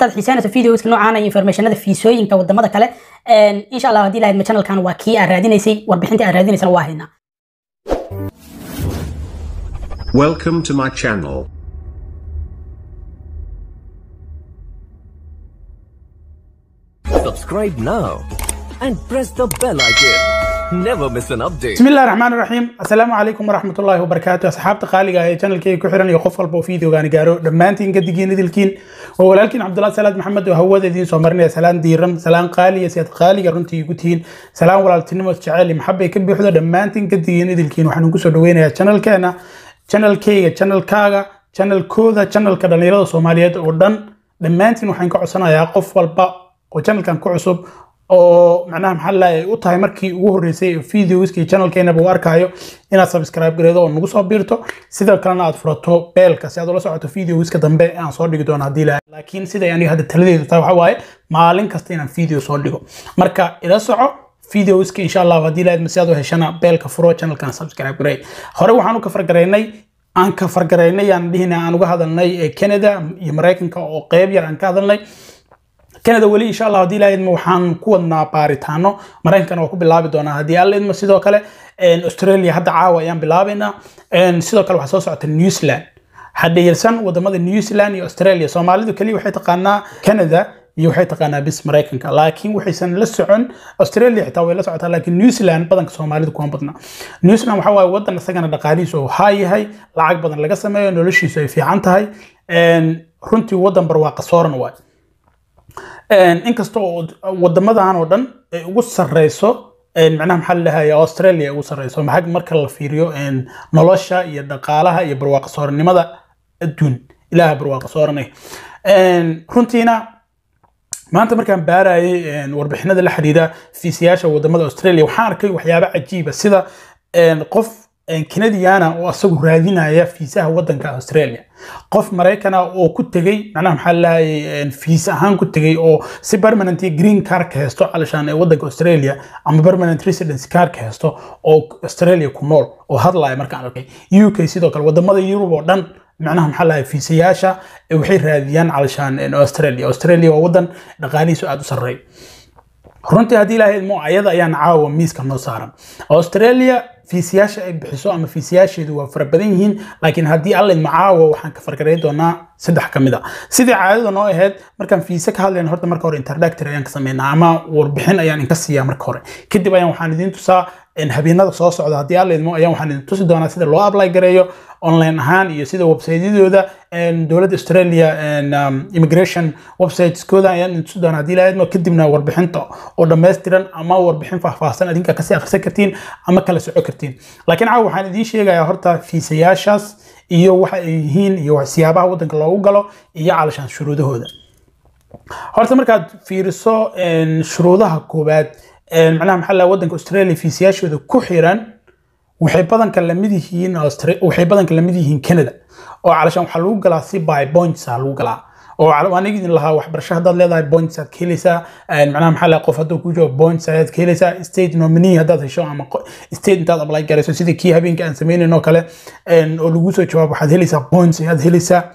haddaad xiiseynayso videoska noocaan iyo informationada fiisooyinka wadamada kale insha allah haddii lahayd ma channelkan waa kii aad raadinaysay warbixintii aad raadinaysana waa haynaa Welcome to my channel. Subscribe now and press the bell icon. Never miss an update. بسم الله الرحمن الرحيم السلام عليكم ورحمة الله وبركاته أصحابتي قالقة هي channel كي كحرن يقف البو فيديو غاني قارو دمانتين قدقين إذلكين ولكن عبد الله سلاد محمد وهو ذي سومرني سلام ديرم سلام قالي سيد قالي رنتي يقولين سلام ولا تنمو تشعالي محبة يكب حدا دمانتين قدقين إذلكين وحنو كسو دوين يا channel كينا channel كي channel كاغا channel كودا channel كدنيرة سوماليات ودن دمانتين وحن كعصنا يا قف والبا وchannelkan ku cusub oo macnaha maxaa la u tahay markii ugu horeysay videoskii channelkeenaba u arkayo inaad subscribe gareedo oo nagu soo biirto sidoo kalena aad furato beelka si aad ula socoto videoska dambe aan soo dhigi doono haddii la laakiin siday aniga hadda taladeedu tahay waxa waaye maalin kasta inaan video soo dhigo marka ila soco videoska insha allah haddii la si aad u heshana beelka furo channelkan subscribe garey hore waxaan u ka fargaraynay aan ka fargaraynay aan dhihina aan uga hadalnay Canada iyo Mareykanka oo qeyb yar aan ka hadalnay kanada weli insha allah haddii ilaha idmo waxaan ku wadnaa baaritaano maraykankana waa ku bilaabi doonaa haddii alla idmo sidoo kale australia hadda caawa ayaan bilaabaynaa sidoo kale waxaa soo socota new zealand hadhayarsan wadamada new zealand iyo australia soomaalidu keliya waxay taqaanaa canada iyo waxay taqaanaa bis maraykanka laakiin waxaysan la socon australia xitaa way la socotaa laakiin new zealand badanka soomaalidu kuma badna new zealand waxa waaye wadan isagana dhaqaalihiisu uu haa yahay lacag badan laga sameeyo noloshiisu ay fiican tahay runtii wadan barwaaqa sooran waay inkasta oo wadamadan oo dhan ay ugu sareyso macnaha maxaa lalahayaa australia ay ugu sareyso maxaa marka la fiiriyo nolosha iyo dhaqaalaha iyo barwaaqa sooranimada adduun ilaaha barwaaqa sooranay runtiina maanta markaan baarayay warbixinada la xiriira fiisiyaasha wadamada australia waxaan arkay waxyaabo cajiiba sida qof kanadiana oo asagu raadinaya fiisaha wadanka australia qof maraykana oo ku tegey macnaha maxaa lahayay fiis ahaan ku tegey oo si permanent green cardka haysto calashaan ee wadanka australia ama permanent residence cardka haysto oo australia ku nool oo hadlaya markaan arkay uk sidoo kale wadamada yurub oo dhan macnaha maxaa lahay fiisayaasha waxay raadiyaan calashaan australia australia waa wadan dhaqaalihiisu aada u sarreeya runtii haddii ilaahay idmo ayada ayaan caawa miiska noo saaran australia fiisiyaasha ay bixiso ama fiisiyaasheedu waa fara badan yihiin laakiin haddii alla idmo caawa waxaan ka fargarayn doonaa saddex ka mid a sidii caadada noo ahayd markaan fiise ka hadlayna horta marka hore introductory ayaan ka sameynaa ama warbixin ayaan inka siiyaa marka hore kadib ayaan waxaan idiin tusaa habeenada soo socda haddii alla idmo ayaan waxaan idin tusi doonaa sida loo apply gareeyo online ahaan iyo sida websiteyadooda dowladda australia immigration websiteskooda ayaan idin tusi doonaa haddii la idmo kadibna warbixinta oo dhammaystiran ama warbixin faahfaahsan adinka kasii akhrisan kartiin ama kala soco kartiin laakiin caawa waxaan idiin sheegayaa horta fiisayaashaas iyo waxa ay yihiin iyo siyaabaha waddanka loogu galo iyo calashaan shuruudahooda horta markaad fiiriso shuruudaha koowaad macnaha maxaa la waddanka australia fiisayaashooda ku xiran waxay badanka lamid yihiin waxay badanka lamid yihiin canada oo calashaan waxaa lagu galaa si by points ah lagu galaa oo aniga idin lahaa waxbarasho haddaad leedahay points aad ka helaysaa macnaha maxaa lahaa qof hadduu ku jiro points ayaad ka helaysaa state nominee haddaad hesho ama state intaad apply garayso sidii kii habeenkii aan sameynayn oo kale oo lagu soo jawaab waxaad helaysaa points ayaad helaysaa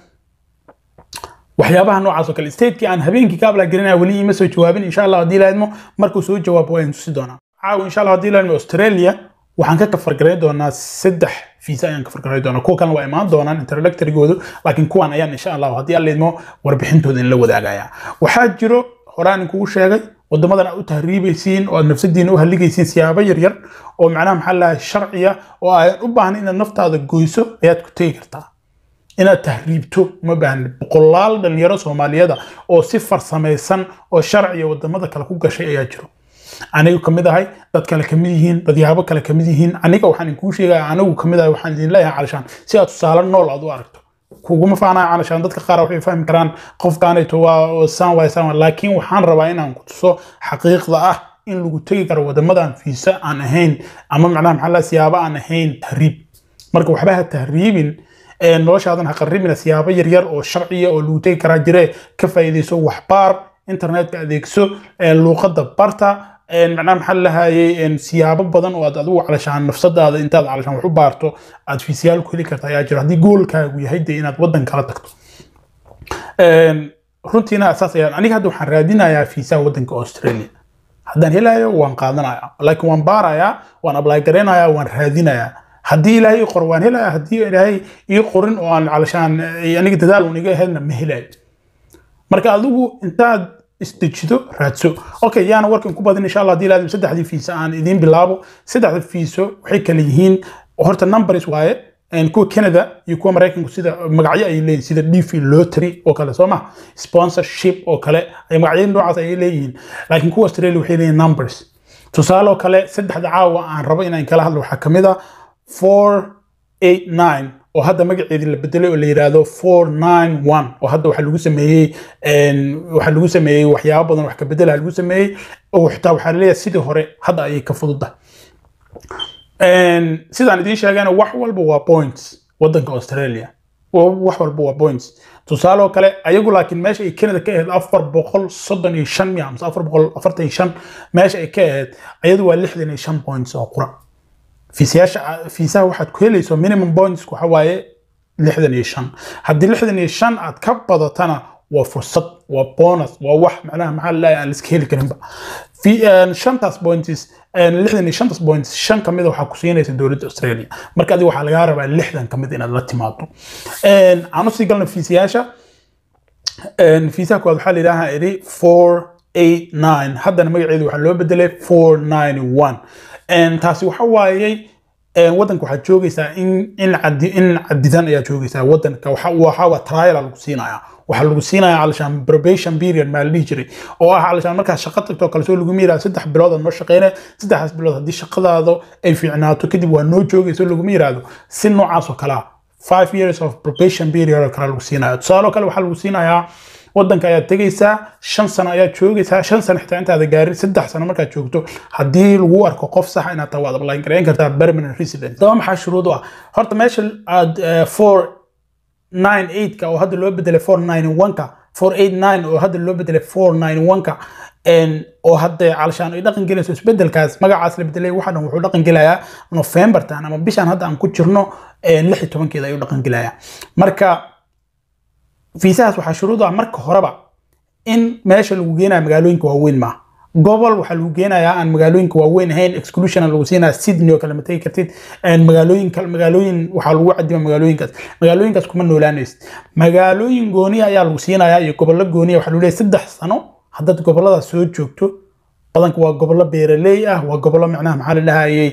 waxyaabaha noocaas oo kale statekii aan habeenkii ka apply garinaya weli ima soo jawaabin insha allah haddii laadmo markuu soo jawaabo waa tusi doonaa caawa insha allah haddii laadmo australia waxaan ka kafargarayn doonaa saddex fiisa ayaan kafargarayn doonaa kuwa kalena waa imaan doonaan introductorygoodu laakiin kuwan ayaan insha allah haddii alla idmo warbixintooda in la wadaagaya waxaa jiro horaan kugu sheegay wadamadan aad u tahriibaysiin oo aad nafsadiina u halligaysiin siyaabo yaryar oo macnaha maxaa lahaa sharciya oo aadan u baahnayn inaad naftaada goyso ayaad ku tegi kartaa inaad tahriibto uma baahna boqolaal dhalinyaro soomaaliyada oo si farsamaysan oo sharciya wadamada kale ku gashay ayaa jiro anigu kamid ahay dad kale kamid yihiin dadyaabo kale kamid yihiin aniga waxaan inkuu sheegaya anigu kamid ahay waxaan idin leeyahay calashaan si aad tusaale nool aad u aragto kuguma faanaya calashaan dadka qaar waxay fahmi karaan qofkaanayto waa saan waay saan laakiin waxaan rabaa inaan ku tuso xaqiiqda ah in lagu tegi karo wadamadan fiisa aan ahayn ama macnaha maxaa la siyaabo aan ahayn tahriib marka waxba ha tahriibin noloshaadan ha qarribina siyaabo yaryar oo sharciya oo lagu tegi karaa jire ka faa'iidayso waxbaar internetka adeegso luuqadda barta macnaha maxaa lahayay siyaabo badan oo aad adigu calashaan nafsadaada intaad calashaan wax u baarto aad fiisiyaal ku heli karta ayaa jira haddii goolkaagu yahay dee inaad waddan kala tagto runtiina saas ayaan aniga hadda waxaan raadinayaa fiisaha waddanka australia haddaan helayo waan qaadanaya laakiin waan baarayaa waan apply garaynayaa waan raadinayaa haddii ilaahay ii qor waan helayaa haddii ilaahay ii qorin oo aan calashaan eh, aniga dadaal uun iga ahaydna ma helayo marka adigu intaad isdejido raadso okay yaana warkan ku badin insha allah haddii ilaahdo saddexdii fiisa aan idiin bilaabo saddexda fiiso waxay kala yihiin horta numbers waaye een, kuwa canada iyo kuwa maraykanku sida magacyo ay leeyihin sida dv lottery oo kale soo ma sponsorship oo kale ay magacyo noocaas ay leeyihiin laakiin kuwa australia waxay leeyihin numbers tusaale oo kale saddexda caawa aan rabo inaan kala hadlo waxaa kamid a 489 oo hadda magaceedii la bedelay oo la yiraahdo 491 oo hadda waxaa lagu sameeyey een, waxaa lagu sameeyey waxyaabo badan wax ka bedela lagu sameeyey oo xitaa waxaa laleeyahay sidii hore hadda ayay ka fududahay Een, sidaan idiin sheegayna wax walba waa points waddanka australia Wa- wax walba waa points tusaale oo kale ayagu laakiin meesha ay canada ka ahayd afar boqol soddon iyo shan miya amse afar boqol afartan iyo shan meesha ay ka ahayd ayadu waa lixdan iyo shan points oo qura fiisayaasha fiisaha waxaad ku helayso minimum points waxa waaye lixdan iyo shan haddii lixdan iyo shan aad ka badatana waa fursad waa bonus waa wax macnaha maxaa laleeyahay aan la iska heli karinba fi een, shantaas points een, lixdan iyo shantaas points shan kamid a waxaa ku siinaysa dowladda australia marka adiga waxaa lagaa rabaa lixdan kamid inaad la timaado Een, aan usii galna fiisayaasha Een, fiisaha koowaad waxaa la yidhaahaa idhi 489 haddana magaceedu waxaa loo bedelay 491 Een, taasi waxa waayey een, waddanka waxaad joogaysaa in in cadi in cadidan ayaa joogaysaa waddanka waxa waxa waa trial lagu siinayaa waxaa lagu siinayaa calashaan probation period maa la dhihi jiray oo ah calashaan markaad shaqo tagto oo kale soo lagu yiraahdo saddex bilood aad noo shaqeyne saddexdaas bilood haddii shaqadaada ay fiicnaato kadib waa noo joogayso laguma yiraahdo si noocaas oo kale ah five years of probation period oo kale lagu siinaya tusaale oo kale waxaa lagu siinayaa waddanka ayaad tegaysaa shan sano ayaad joogaysaa shan sano xitaa intaada gaarin saddex sano markaad joogto haddii lagu arko qof sax inaad taa waad apply garayn kartaa permanent resident daba maxaa shuruud u ah horta meesha aad eh, four 98ka oo hadda loo bedelay 491ka 489 oo hadda loo bedelay 491ka een oo hadda calashaan ay dhaqan gelayso isbedelkaas magacaas la bedelay waxa dhan wuxuu dhaqan gelayaa November tan ama bishan hadda aan ku jirno een 16keeda ayuu dhaqan gelayaa marka fiisahaas waxaa shuruud u ah marka horeba in meesha lagu geenayo magaalooyinka waaweyn maaha gobol waxaa lagu geenayaa aan magaalooyinka waaweyn ahayn exclusion lagu siinaya sydney oo kale ma tegi kartid een magaalooyin kale magaalooyin waxaa lagu cadima magaalooyinkaas magaalooyinkaas kuma noolaanaysid magaalooyin gooniya ayaa lagu siinayaa iyo gobollo gooniya waxaa lagu leeyahay saddex sano haddaad gobolladaas soo joogto badanka waa gobollo beeraley ah waa gobollo macnaha maxaa la dhahayay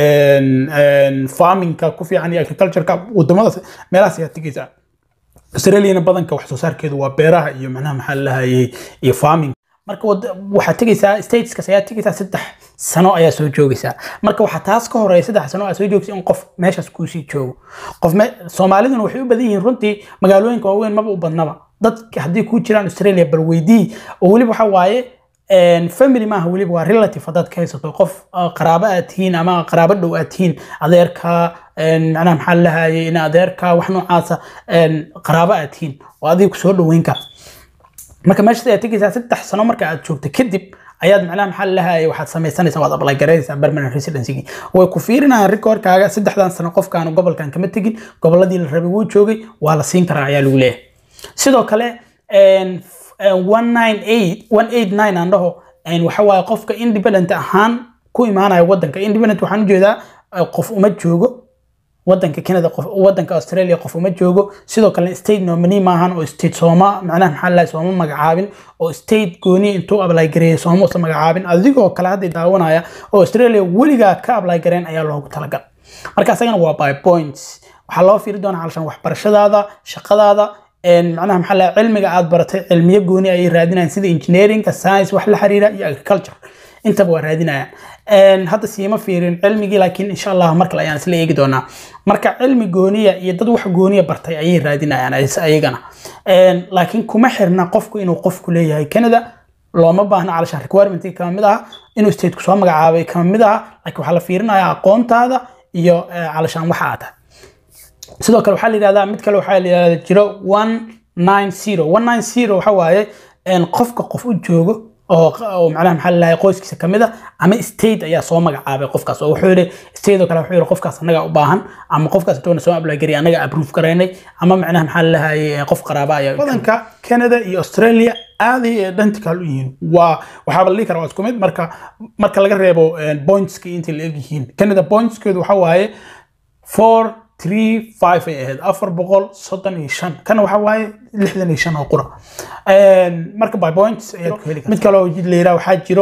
farmingka ku fiican iyo agricultureka wadamadaas meelahaas ayaa tegaysaa australiana badanka wax soo saarkeedu waa beeraha iyo macnaha maxaa la dhahayay iyo farming marka wad- waxaad tegaysaa stateskaas ayaa tegaysaa saddex sano ayaa soo joogaysaa marka waxaa taas ka horeeya saddex sano aad soo joogsa in qof meeshaas kuusii joogo qof me- soomaaliduna waxay u badan yihiin runtii magaalooyinka waaweyn maba u badnaba dadka haddii kuu jiraan australia bal weydii oo weliba waxa waaye een, family maaha weliba waa relative haddaad ka haysato qof uh, qaraabo aad tihiin ama qaraabo dhow aad tihiin adeerka een, macnaha maxaa la lahayay in adeerka wax noocaasa een, qaraabo aad tihiin oo adiga kusoo dhoweyn kara marka meesha aad tegaysaa saddex sano marka aad joogto kadib ayaad macnaha maxaa lahayay waxaad samaysanaysaa waad apply garaynaysaa permanent residency way ku fiirinayaan recordkaaga saddexdan sano qofkaan gobolkan kama tegin gobolladii la rabay wuu joogay waa la siin karaa ayaa lagu leeyahay sidoo kale een, f- een, 198 189 aan dhaho een, waxa waaye qofka independent ahaan ku imaanaya wadanka independent waxaan ujeedaa eh, qof uma joogo wadanka Canada qof wadanka Australia qof uma joogo sidoo kale state nominee maahan oo state sooma macnaha maxaa la sooma magacaabin oo state gooni intuu apply gareeyay sooma usan magacaabin adigoo kale hadda daawanaya oo Australia weligaa ka apply gareen ayaa loogu talagal marka asagana waa by points waxaa loo fiiri doonaa halshan waxbarashadaada shaqadaada een macnaha maxaa la cilmiga aad baratay cilmiyo gooni ayay raadinayaan sida engineeringa science wax la xiriira iyo agriculture intaba waa raadinayaan Een, hadda siima fiirin cilmigii laakiin insha allah mar kale ayaan isla eegi doonaa marka cilmi gooniya iyo dad wax gooniya bartay ayay raadinayaan ayas- ayagana Een, laakiin kuma xirna qofku inuu qofku leeyahay canada looma baahna calashaan requirement kama mid aha inuu stateku soo magacaabay kama mid aha laakiin waxaa la fiirinayaa aqoontaada iyo eh, calashaan waxa aad tahay sidoo kale waxaa la yidhahdaa mid kale waxaa la yidhahdaa jiro 190 190 waxa waaye een, qofka qof u joogo oo oo macnaha maxaa la dhahay qoyskiisa ka mid a ama state ayaa soo magacaabay qofkaas oo wuxuu yidhi state oo kale wuxuu yidhi qofkaas annaga u baahan ama qofkaas intuuna soo apply gariy annaga approve garaynay ama macnaha maxaa la dhahay qof qaraaba ayaa wadanka Canada iyo Australia aad ay identical u yihiin waa waxaaba la dhihi karaa waa isku mid marka marka laga reebo pointska inta la eg yihiin Canada pointskeedu waxa waaye 4 3 5 ay ahayd afar boqol soddon iyo shan kana waxa waaye lixdan iyo shan oo qura marka by points ayaad ku heli kartaa mid kale oo la yidhaha waxaa jiro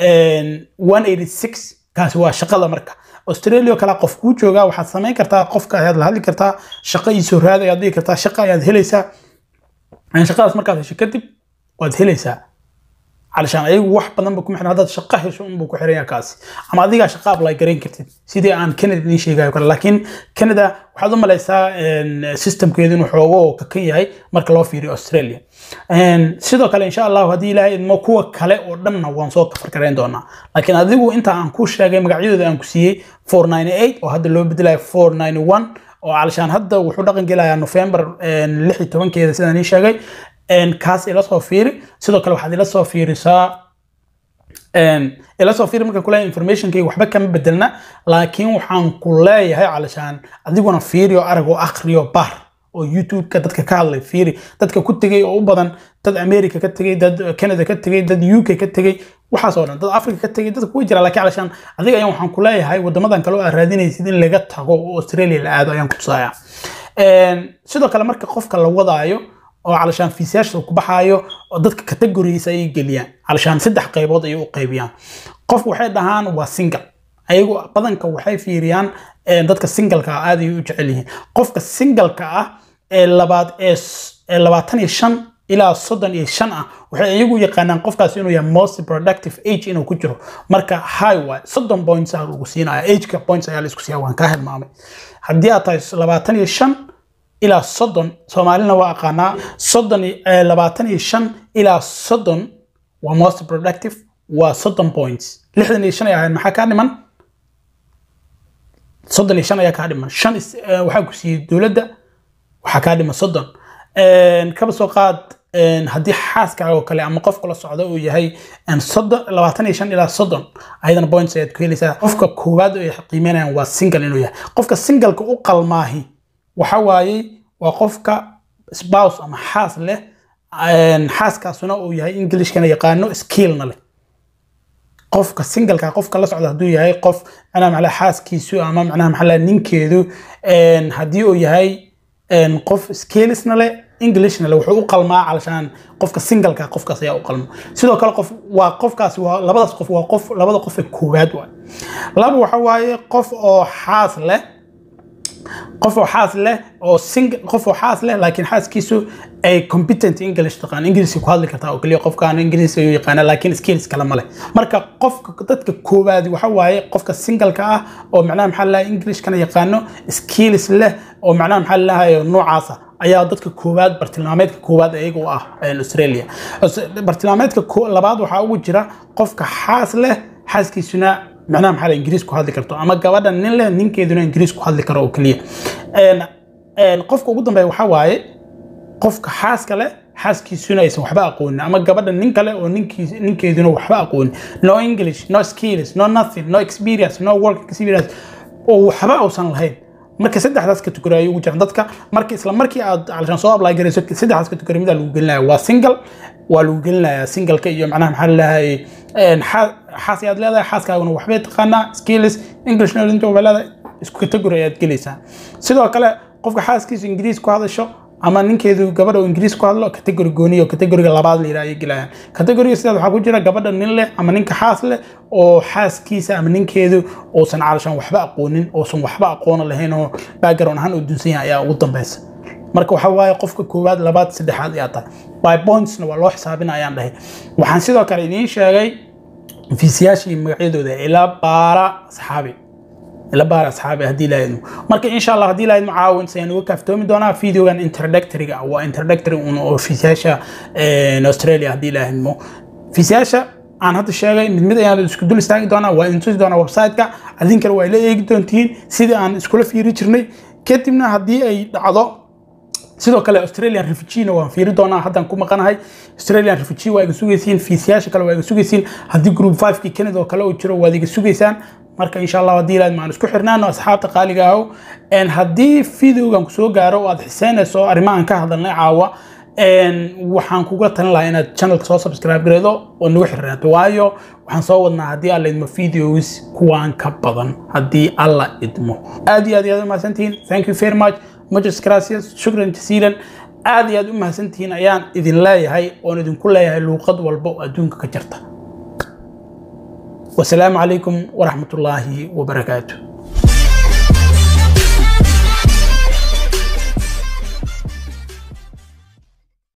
186 kaasi waa shaqada marka australia oo kale qof kuu joogaa waxaad samayn kartaa qofka ayaad la hadli kartaa shaqo iisoo raad ayaad dhigi kartaa shaqo ayaad helaysaa shaqadaas markaad hesho kadib waad helaysaa علشان ayagu wax badan ba ku xirnaa dad shaqo hesho unbuu ku xiran yahay kaasi ama adigaa shaqo apply garayn kartid sidii aan Canada idin sheegayo kale laakiin Canada waxaad u malaysaa systemkeedu inuu xoogo oo kakan yahay marka loo fiiriyo Australia sidoo kale insha Allah haddii ilaahay idmo kuwa kale oo dhanna waan soo kafar garayn doonaa laakiin adigu inta aan ku sheegay magacyadooda aan ku siiyey 498 oo hadda loo bedelayo 491 oo علشان hadda wuxuu dhaqan gelayaa November 16 keeda sidaan ii sheegay kaas ila soo fiiri sidoo kale waxaad ila soo fiirisaa ila soo fiiri marka kule informationkayga waxba kama bedelna laakiin waxaan ku leeyahay calashaan adiguna fiiri oo arag oo akhriyo bar oo youtube-ka dadka ka hadlay fiiri dadka ku tegay oo u badan dad america ka tegay dad canada ka tegay dad uk ka tegay waxaas oo dhan dad africa ka tegay dadka kuwa jira laakiin calashaan adiga ayaan waxaan ku leeyahay wadamadan kale oo aad raadinaysid in laga tago oo australia la aado ayaan ku tusaaya sidoo kale marka qofka la wadaayo oo علشان fiisayaasha ku baxaayo oo dadka categories ay geliyaan علشان saddex qaybood ay u qaybiyaan qof waxay dhahaan waa single ayagu badanka waxay fiiriyaan dadka singleka ah aad ay u jecel yihiin qofka singleka ah ee labaad ee labaatan iyo shan ilaa soddon iyo shan ah waxay iyagu yaqaanaan qofkaas inuu yahay most productive age inuu ku jiro marka high waay soddon points ah lagu siinaya ageka points ayaa la isku siiya waan kaa hilmaamay haddii aad tahay labaatan iyo shan ilaa soddon soomaalina waa aqaanaa soddon labaatan iyo shan ilaa soddon waa most productive waa soddon points lixdan iyo shan ay ahayd maxaa kaa dhiman soddon iyo shan ayaa kaa dhiman shan waxaa ku siiyey dowladda waxaa kaa dhiman soddon kaba soo qaad haddii xaaskaaga oo kale ama qofka la socda uu yahay soddon labaatan iyo shan ilaa soddon ayadana points ayaad ku helaysaa qofka koowaad ay qiimeynayaan waa single inuu yahay qofka singleka u qalmaahi waxa waaye waa qofka spouse ama xaas leh xaaskaasuna uu yahay englishkana yaqaano skillna leh qofka singleka qofka la socda hadduu yahay qof macnaha maxaa xaaskiisu ama macnaha maxaa ninkeedu haddii uu yahay qof skillsna leh englishna leh wuxuu u qalmaa calashaan qofka singleka qofkaas ayaa u qalma sidoo kale qof waa qofkaasi waa labadaas qof waa qof labada qof ee koowaad waay laba waxa waaye qof oo xaas leh qof oo xaas leh oo sing qof oo xaas leh laakiin xaaskiisu ay competent english taqaan ingiriiska ku hadli kartaa oo kaliya qofkaan ingiriiska ayuu yaqaana laakiin skills kale ma leh marka qofka dadka koowaadi waxa waaye qofka singleka ah oo macnaha maxaa lahaa englishkana yaqaano skills leh oo macnaha maxaa lahayo noocaasa ayaa dadka koowaad bartilmaameedka koowaad iyaga u ah australia bartilmaameedka labaad waxaa ugu jira qofka xaas leh xaaskiisuna macnaha maxaa ingiriis ku hadli karto ama gabadha nin leh ninkeeduna ingiriis ku hadli karo oo keliya qofka ugu dambeeya waxaa waaye qofka xaaska leh xaaskiisuna aysan waxba aqoonin ama gabadha nin kale oo ninkeeduna waxba aqoonin no english no skills no nothing no experience no work experience oo waxba uusan lahayn marka saddexdaas kategori ay ugu jiraan dadka marka isla markii aad calashaan soo apply garayso saddexdaas kategori mid lagu gelinaya waa single waa lagu gelinayaa singleka iyo macnaha maxaa lalahay xaas ayaad leedahay xaaskaaguna waxbay taqaanaa skills english knowledge waa leedahay isku kategori ayaad gelaysaa sidoo kale qofka xaaskiisu ingiriis ku hadasho ama ninkeedu gabadha oo ingiriis ku hadlo kategori gooniyo kategoriga labaad la yidhaha ayay gelayaan kategoriga sidaas waxaa ku jira gabadha nin leh ama ninka xaas leh oo xaaskiisa ama ninkeedu uusan calashaan waxba aqoonin uusan waxba aqoona lahayn oo background ahaan uu dunsan yahay ayaa ugu dambeysa marka waxa waaye qofka koowaad labaad saddexaad ayaa tahay by pointsna waa loo xisaabina ayaan dhahay waxaan sidoo kale idiin sheegay fiisiyaashii magacyadooda ilaa baara asxaabi ila baar asxaabi haddii ilaahaynu marka insha allah haddii ilaahaynu caawin sayaan uga kaaftoomi doonaa videogan introductoryga waa introductory un oo fiisiyaasha australia haddii ilaahaynu fiisiyaasha aan hadda sheegay mid mid ayaan isku dul istaagi doonaa waa idin tusi doonaa website-ka adinkana waa ila eegi doontihiin sidii aan iskula fiiri jirnay kadibna haddii ay dhacdo sidoo kale australian refugee waan fiiri doonaa haddaan ku maqanahay australian refugee waa iga sugaysiin fiisiyaasha kale waa iga sugaysiin haddii group 5kii canada oo kale uu jiro waad iga sugaysaan marka insha allah haddii ilaad maan isku xirnaano asxaabta qaaliga ahow En haddii videogan kusoo gaaro oo aad xiseynayso arrimahan ka hadalnay caawa En waxaan kuga talin lahaa inaad channelka soo subscribe gareedo oo nagu xirnaato waayo waxaan soo wadnaa haddii alla idmo videos kuwaan ka badan haddii alla idmo aad iyo aad iyo aad u mahadsantihiin thank you very much muchas gracias shukran jasiilan aad iyo aad u mahadsantihiin ayaan idin leeyahay oon idinku leeyahay luuqad walba oo adduunka ka jirta wasalaamu calaykum waraxmatullaahi wabarakaatu